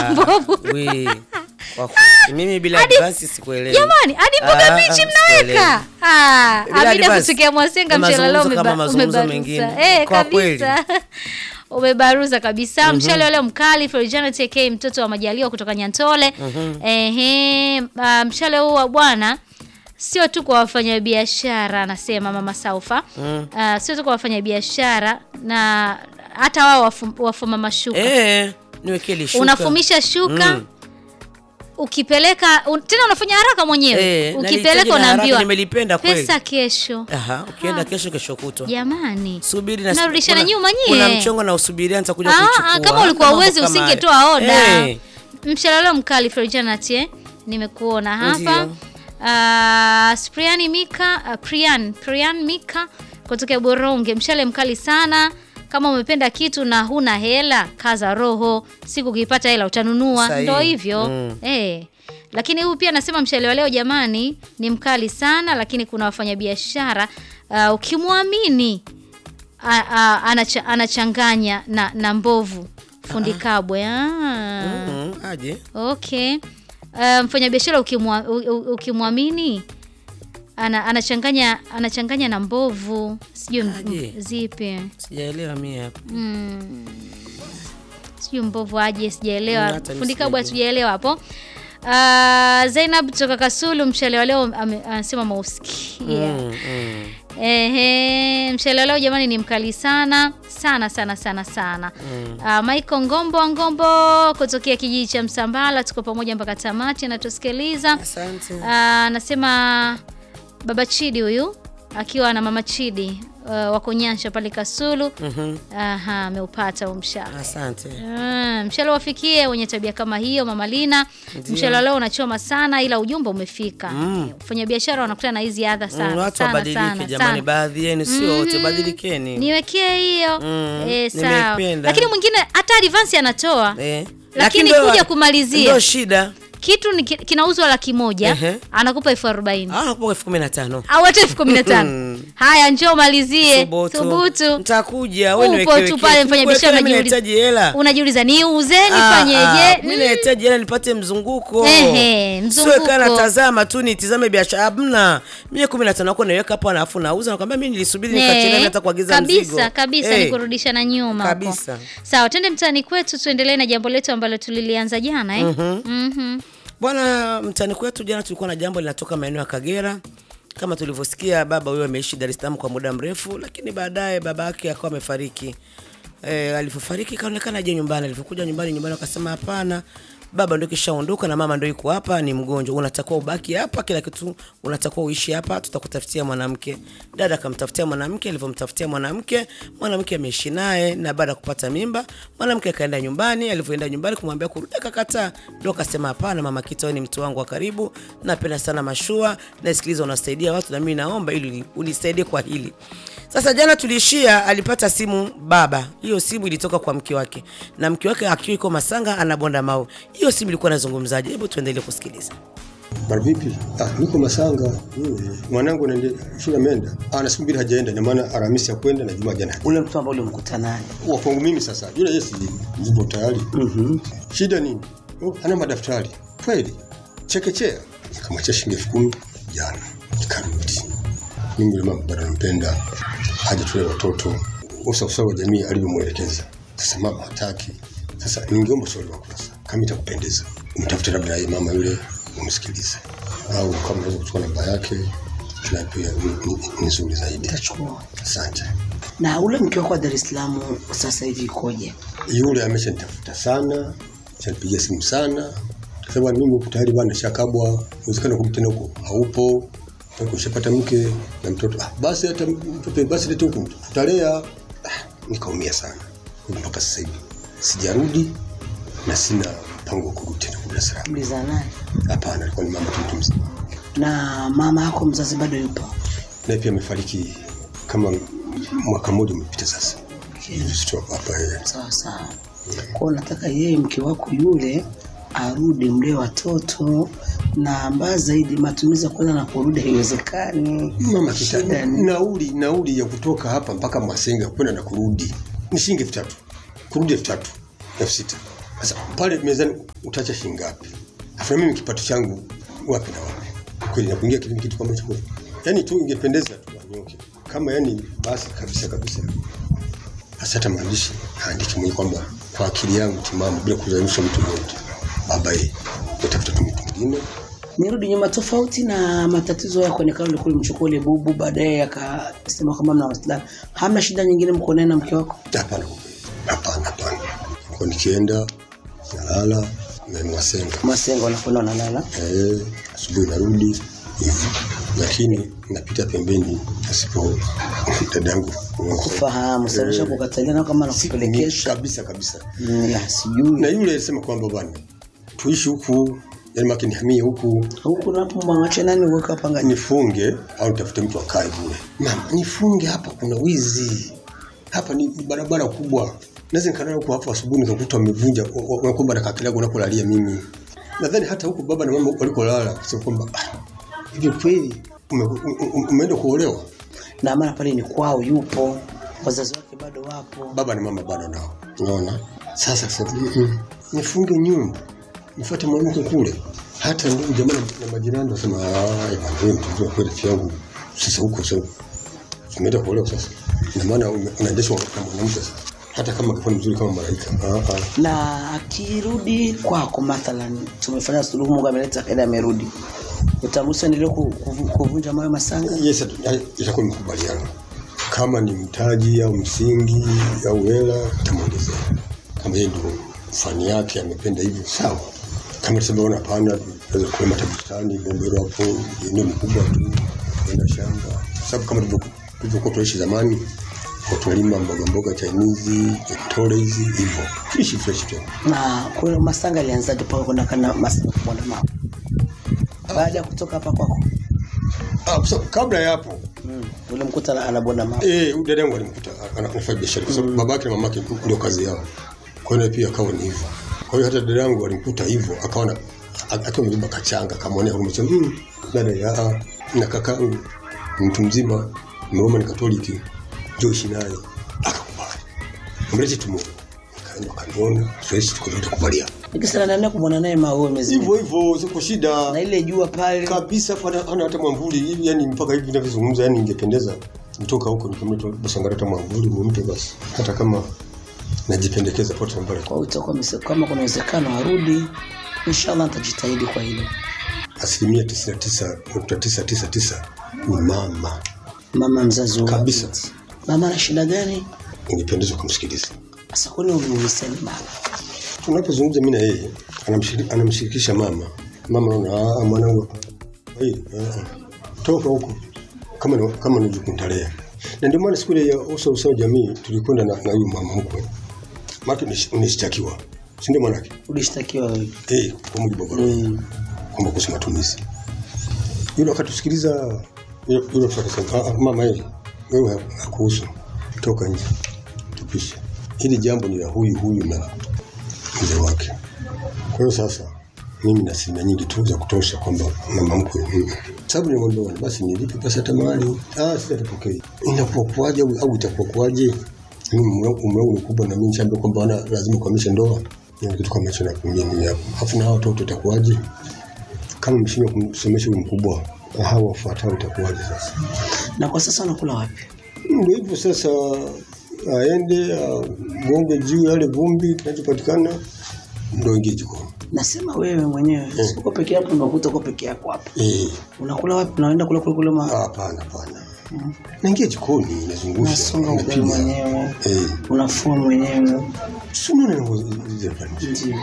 na mbovu we, kwa kweli, mimi bila advance sikuelewi. jamani hadi mboga Ah, mbichi ah, mnaweka Ah, Bila amida advance. kutokea mwasenga Ni mchele leo mazungumzo kama umeba- mazungumzo umebaruza mengine. Eh, Kwa kabisa umebaruza kabisa mchele leo mkali Florijana TK mtoto wa majaliwa kutoka Nyantole ehe ah, mchele huu wa bwana sio tu kwa wafanyabiashara anasema mama Saufa Ah, sio tu kwa wafanyabiashara na hata wao wafu- wafuma mashuka Eh, niwekee lishuka. unafumisha shuka Mm. ukipeleka un, tena unafanya haraka mwenyewe Eh, nalihitaji ukipeleka na haraka, unaambiwa nimelipenda kweli. pesa kesho Aha, ukienda Ah. kesho kesho kutwa. jamani Subiri na Narudishana kuna- nyuma nyie. Kuna mchongo na usubiria nitakuja Ah, kuchukua. ah, kama ulikuwa Mambo uwezi kama usingetoa haya. oda Eh, mshalalo mkali Florijanat eh? nimekuona hapa Ndio. uh, Spriani Mika uh, Prian Prian Mika kutoka Boronge mshale mkali sana kama umependa kitu na huna hela kaza roho siku ukipata hela utanunua Sahihi. ndo hivyo Mm. eh lakini huyu pia anasema mshale wa leo jamani ni mkali sana lakini kuna wafanyabiashara uh, ukimwamini a- a- anacha, anachanganya na, na mbovu fundi kabwe ah. mm, aje. Okay. Uh, mfanyabiashara ukimwa- u- u- ukimwamini ana, anachanganya anachanganya na mbovu sijui m- Aje. zipi Sijaelewa mimi hapa. mm. sijui mbovu aje sijaelewa Mm, hata mi fundi kabwa sijajua. sijaelewa hapo Uh, Zainab toka Kasulu mshale wa leo ame- anasema mausikia Mm, mm. Ehe, mshale wa leo jamani ni mkali sana sana sana sana sana. Mm. Uh, Michael Ngombo wa Ngombo kutokea kijiji cha Msambala, tuko pamoja mpaka tamati, anatusikiliza. Asante. Uh, Anasema baba Chidi huyu akiwa na mama Chidi uh, wako Nyansha pale Kasulu. Mhm. Aha, ameupata huu mshale. Asante. Mm, mshale wafikie wenye tabia kama hiyo mama Lina. Ndio. Mshale wa leo unachoma sana ila ujumbe umefika. Mm. Wafanyabiashara wanakutana na hizi adha sana. Mm, watu sana, wabadilike sana, jamani, sana. baadhi yenu sio wote, Mhm. badilikeni. niwekee hiyo Mm, eh, sawa nimeipenda. lakini mwingine hata advance anatoa Eh. Lakini ndo- kuja kumalizia. Ndo shida. kitu ni, ki- kinauzwa laki moja Ehe. anakupa elfu arobaini Ah, nakupa elfu kumi na tano. au hata elfu kumi na tano Mm. haya njoo malizie Thubutu. thubutu Nitakuja, wewe Upo niweke tu weke. pale mfanya biashara Mimi unajiuliza- nahitaji hela. unajiuliza niuze Ah, ah, nifanyeje Mimi nahitaji hela nipate mzunguko. Ehe, mzunguko. Sio kana natazama tu nitizame biashara. Hamna. Mimi 15 nako naiweka hapo alafu nauza nakwambia mimi nilisubiri nikachelewa hata kuagiza kabisa mzigo. kabisa Eh, ni kurudisha na nyuma huko. Kabisa. sawa twende mtaani kwetu tuendelee na jambo letu ambalo tulilianza jana eh? Mhm. Bwana, mtani kwetu jana tulikuwa na jambo linatoka maeneo ya Kagera. Kama tulivyosikia, baba huyo ameishi Dar es Salaam kwa muda mrefu, lakini baadaye baba yake akawa amefariki. E, alivyofariki kaonekana aje nyumbani. Alivyokuja nyumbani, nyumbani wakasema hapana, baba ndio kishaondoka na mama ndio yuko hapa, ni mgonjwa, unatakiwa ubaki hapa, kila kitu unatakiwa uishi hapa, tutakutafutia mwanamke. Dada akamtafutia mwanamke, alivyomtafutia mwanamke, mwanamke ameishi naye, na baada ya kupata mimba, mwanamke akaenda nyumbani. Alivyoenda nyumbani kumwambia kurudi, akakataa. Ndio akasema hapana, mama Kita, wewe ni mtu wangu wa karibu, napenda sana mashua, nasikiliza unasaidia watu, na mimi naomba ili unisaidie kwa hili. Sasa jana tuliishia, alipata simu baba. Hiyo simu ilitoka kwa mke wake, na mke wake akiwa iko Masanga anabonda mau. Hiyo simu ilikuwa inazungumzaje? Hebu tuendelee kusikiliza. Mara vipi? Ah, niko Masanga. Mm. Mwanangu anaende shule ameenda. Ah, anasubiri hajaenda, ina maana Alhamisi ya kwenda na Jumaa jana. ule mtu ambao ulimkuta naye Wa kwangu mimi sasa. Yule Yesu zipo tayari. Mhm. Shida nini? Oh, ana madaftari. Kweli. Chekechea. Nikamwachia shilingi elfu kumi jana. Nikarudi. Mimi yule mama bado nampenda. Haja tule watoto. Usa usawa wa jamii alivyomwelekeza. Sasa mama hataki. Sasa ningeomba ushauri wako sasa. Kama itakupendeza. Umtafute labda yeye mama yule umsikilize. Au kama unaweza kuchukua namba yake na pia ni- ni- ni nzuri zaidi. Tachukua. Asante. na ule mke wako wa Dar es Salaam sasa hivi ikoje? yule ameshanitafuta sana, shanipigia simu sana, kasema mimi huku tayari bwana shakabwa, uwezekano kurudi tena huko haupo, Toka ushapata mke na mtoto. Ah, basi hata mtoto basi lete huku tutalea. Ah, nikaumia sana Kwa mpaka sasa hivi sijarudi na sina mpango wa kurudi tena Dar es Salaam. Mliza naye Hapana, alikuwa ni mama tu mtu mzima, na mama yako mzazi bado yupo? naye pia amefariki kama mwaka mmoja umepita sasa. Sisi hapa hapa yeye. Sawa sawa. Kwa nataka yeye mke wako yule arudi mlee watoto na mbaya zaidi matumizi ya kwenda na kurudi haiwezekani. Mama Shida kita, ni- nauli nauli ya kutoka hapa mpaka Mwasenga kwenda na kurudi ni shilingi elfu tatu kurudi elfu tatu elfu sita Sasa pale mezani utacha shilingi ngapi? Afu na mimi kipato changu wapi na wapi? Kweli nakuingia kitu kitu kama hicho. Yaani tu ingependeza tu wanyoke. Kama yani basi kabisa kabisa. Hasa hata maandishi haandiki mwenye kwamba kwa akili yangu timamu bila kuzalisha mtu mmoja. Baba yeye utafuta tu mtu mwingine. nirudi nyuma tofauti na matatizo yako ni kama ulikuwa umchukua ile bubu baadaye akasema kama mna wasichana hamna shida nyingine mko naye na mke wako Hapana kwa kweli. Hapana hapana. Kwa nikienda nalala na wasenga. masengo wanakwenda wanalala Eh, asubuhi narudi hivyo. Lakini napita pembeni asipo dadangu kufahamu sababisha kukatalia na kama nakupelekesha kabisa kabisa. Mm, ya, sijui Na yule alisema kwamba bwana tuishi huku, yani maki nihamie huku huku napo mwangache nani uweka hapa ngani nifunge au nitafute mtu akae bure. Mama, nifunge hapa, kuna wizi hapa, ni barabara kubwa, naweza nikalala huku hapo asubuhi nikakuta wamevunja, wanakwamba nakakilago unakolalia mimi. Nadhani hata huku baba na mama huku walikolala kusema kwamba "Ah, hivi kweli ume- ume- umeenda kuolewa? na maana pale ni kwao yupo wazazi wake bado wapo Baba na mama bado nao, unaona. Sasa sasa mm -mm. nifunge nyumba nifuate mwanamke kule, hata ndugu jamaa na- na majirani wasema, ah, bwana wewe mtu kweli rafiki yangu, sasa huko sasa umeenda kuolewa sasa, ina maana ume- unaendeshwa na mwanamke sasa, hata kama kafanya mzuri kama malaika. Ah, ah. na akirudi kwako mathalan tumefanya suluhu mungu ameleta kaida amerudi utamruhusu endelee ku- kuvu- kuvunja mawe masanga Yes, itakuwa makubaliano. Kama ni mtaji au msingi au hela, tamwongezea. Kama yeye ndio fani yake amependa hivyo, sawa. Kama tuseme ona, hapana, naweza kulima hata bustani Bombero hapo, eneo ni kubwa tu, kwenda shamba, sababu kama tulivyo- tulivyokuwa tunaishi zamani, kwa tunalima mboga mboga Chinese, tole hizi hivyo, ishi fresh tu. na kwa masanga alianzaje mpaka kwenda kana masanga kubonda mawe baada ya kutoka hapa kwako Ah, so, kabla ya hapo mm. ulimkuta ana- anabonda mawe Eh, huyu dada yangu alimkuta ana- anafanya biashara kwa sababu babake na mamake ndio kazi yao. Kwa hiyo pia akawa ni hivyo. Kwa hiyo hata dada yangu alimkuta hivyo akaona a- akiwa amebeba kachanga kamwonea huruma sema mm, dada ya na kakangu ni mtu mzima Mroma ni Katoliki njoo ishi naye akakubali. Mlete tumu. Kaenda kaniona fresh tukaenda kubalia. nikisema nani kumwona naye mawe mezi Hivyo hivyo siko shida na ile jua pale kabisa pana ana hata mwamvuli hivi yani mpaka hivi ninavyozungumza yani ingependeza nitoka huko nikamleta Basangara hata mwamvuli nimpe basi hata kama najipendekeza pote mbele kwa hiyo itakuwa mise- kama kuna uwezekano arudi inshallah nitajitahidi kwa hilo asilimia tisini na tisa nukta tisa tisa tisa ni mama mama mzazi wa Kabisa. binti. mama ana shida gani ingependeza kumsikiliza sasa kwani uliulisani mama tunapozungumza mimi na yeye anamshiri- anamshirikisha mama mama naona "Ah, mwanangu hapa hey, toka huko kama ni- kama ni jukuntalea na ndio maana siku ile ya uso uso jamii tulikwenda na na huyu mama mkwe maki unishtakiwa si ndio mwanake ulishtakiwa wewe eh kwa mujibu wa barua mm. kwamba kuhusu matumizi yule akatusikiliza yule yule mtu akasema "Ah, ah, mama yeye wewe hakuhusu toka nje tupishe hili jambo ni la huyu huyu na mzee wake kwa hiyo sasa mimi na asilimia nyingi tu za kutosha kwamba mama mkwe mm. sababu nimwambia bwana basi nilipe pesa hata mahali ah sasa tapokea inakuwa kuaje au, au itakuwa kuaje mimi umri wangu umri wangu ni kubwa na mimi nishaambia kwamba wana lazima kuhamisha ndoa ni kitu kama hicho na mimi hapo afu na hao watoto itakuwaje kama mshindwa kumsomesha huyu mkubwa hawa wafuatao itakuwaje sasa na kwa sasa unakula wapi ndio hivyo sasa aende agonge juu yale vumbi kinachopatikana ndo ingie jikoni nasema wewe mwenyewe Mm. uko peke yako unakuta uko peke yako hapa Eh, unakula wapi unaenda kula kule kule ma hapana hapana naingia jikoni nazungusha unasonga ugali napiga mwenyewe eh unafua mwenyewe si unaona ninavyozifanya ndio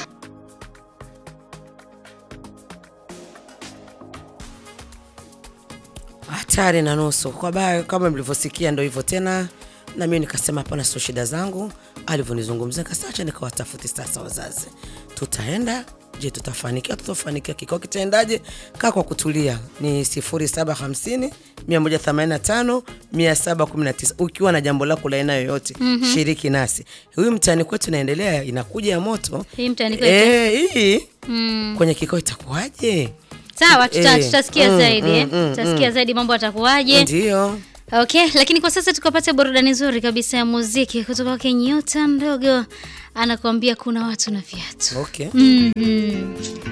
hatari na nusu kwa baya kama mlivyosikia ndo hivyo tena na mimi nikasema hapana sio shida zangu alivyonizungumzia nikasema acha nikawatafuti sasa wazazi tutaenda je tutafanikiwa tutafanikiwa kikao kitaendaje kaa kwa kutulia ni 0750 185 719 ukiwa na jambo lako la aina yoyote mm-hmm. shiriki nasi huyu mtani kwetu inaendelea inakuja ya moto Hii mtaani kwetu? Eh, hii Mm. kwenye kikao itakuwaje sawa tuta, Eh, tutasikia mm, zaidi eh. mm, mm, tutasikia zaidi mambo atakuwaje ndio Okay, lakini kwa sasa tukapata burudani nzuri kabisa ya muziki kutoka kwake Nyota Ndogo anakuambia kuna watu na viatu. Okay. Mm, mm.